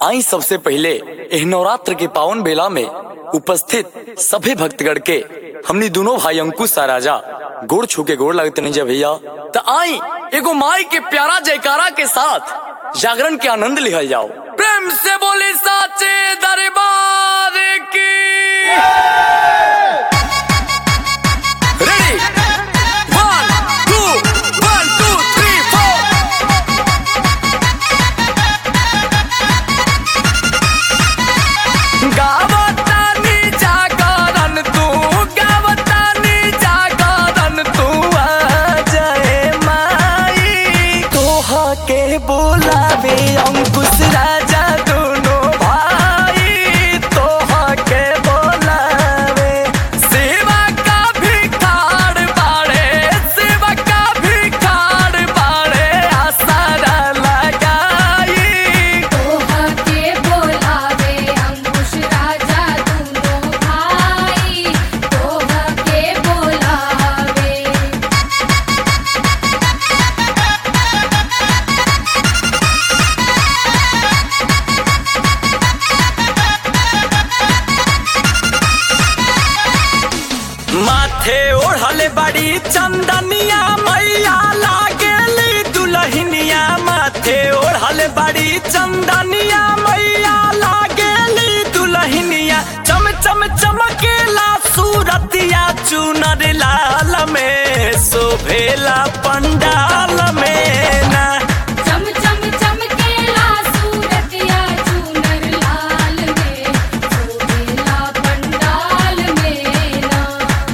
आई सबसे पहले एह नवरात्र के पावन बेला में उपस्थित सभी भक्तगण के हमनी दोनों भाई अंकुश आ राजा गोड़ छू के गोड़ लगते नहीं जा भैया तो आई एगो माई के प्यारा जयकारा के साथ जागरण के आनंद लिहल जाओ प्रेम से बोले साचे दरबार की ready one two one two three four गावतानी जागरण तू गावतानी जागरण तू आ जाए माई तोहा के बोलावे अंकुश राजा दोनों भाई तोहा के बोलावे सेवा का भिखार बाड़े सेवा का भिखार बाड़े आसारा लगाई तोहा के बोलावे अंकुश राजा दोनों भाई तोहा के बोलावे माथे ओढ़ले बड़ी चंदनिया मैया लागेली दुलहिनिया माथे ओढ़ले बड़ी चंदनिया मैया लागेली दुलहिनिया चम चम चमकेला सूरतिया चुनर लाल में शोभेला पंडाल में ना चम चम चमकेला सूरतिया चूनर लाल में शोभेला पंडाल में ना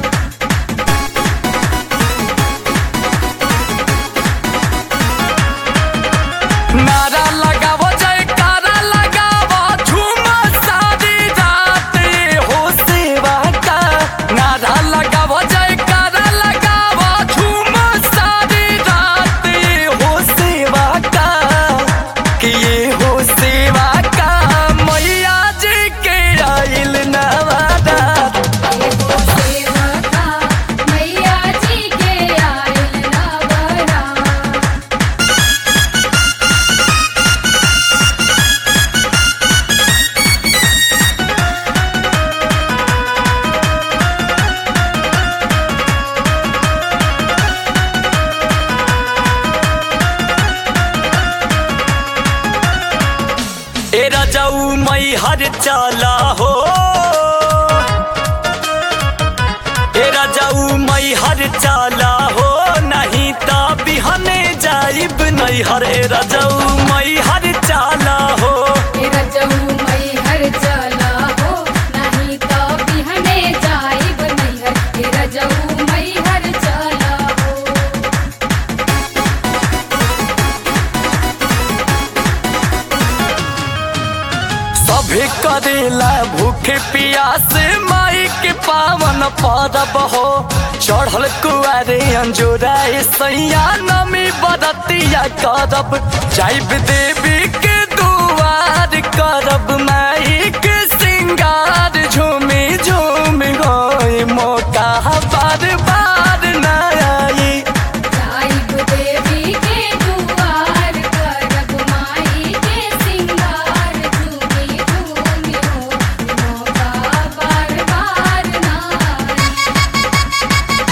नारा लगावो जयकारा लगावो झूम सारी रात ये हो सेवा का नारा लगावो जयकारा लगावो झूम सारी रात ये हो सेवा का कि ये हो सेवा का मैया जी के आइल नवादा एगो सेवका मैया जी के आइल नवरा ए रजाऊ मई हर चाला हो ए रजाऊ मई हर चाला हो नहीं ता बिहने जाइब नहीं हर ए रजाऊ मई हर चाला हो तेरा जहू मई हर चला हो नहीं तो बिहने जाइब नहीं हर तेरा जहू मई हर चला हो सभे करेला भूखे प्यास माई के पावन परब हो चढ़ल कुआरे अंजोरा सैया नमी बरतिया करब जाइब देवी के दुआर करब माई के सिंगार झूमी झूमी होई मौका बार बार न आई जाइब देवी के दुआर करब माई के सिंगार झूमी झूमी हो मौका बार बार ना आई।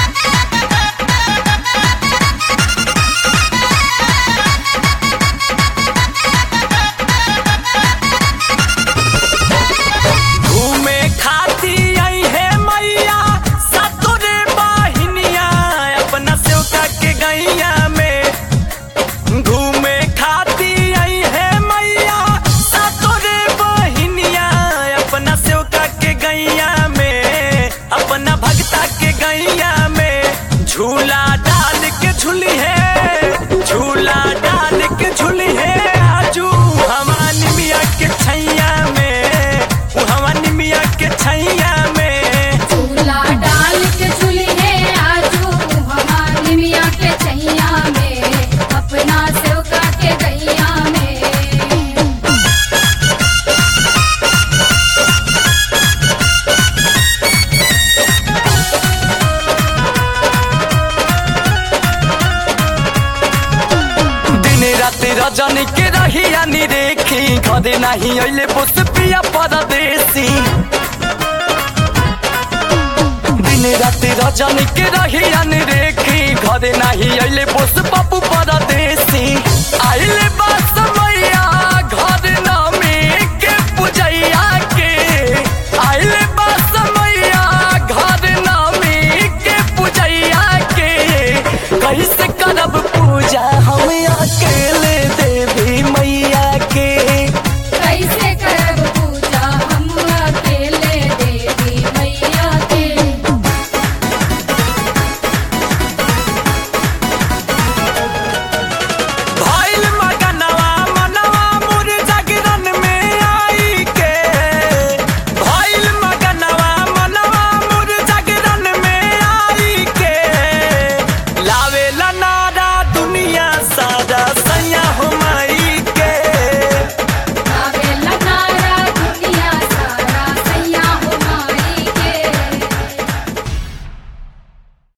घूमे खाती आई है मैया सतुरे बाहिनिया अपना सेवका के गैया में घूमे खाती आई है मैया सतुरे बहिनिया अपना सेवका के गैया में अपना भक्ता के गैया में झूला डाल के झूली है झूला डाल के झूली है आजू हमारी मिया के छैया में उ हमारी मिया के छैया में झूला डाल के झूली है आजू हमारी मिया के छैया में अपना सेवका के गैया में दिन रात रजनी के रहिया निरेख देखी घरे नहीं अइले बोस पिया परदेसी दिन राति रजनी के रही अनदेखी घरे नहीं अइले बोस बाबू परदेसी आइले बास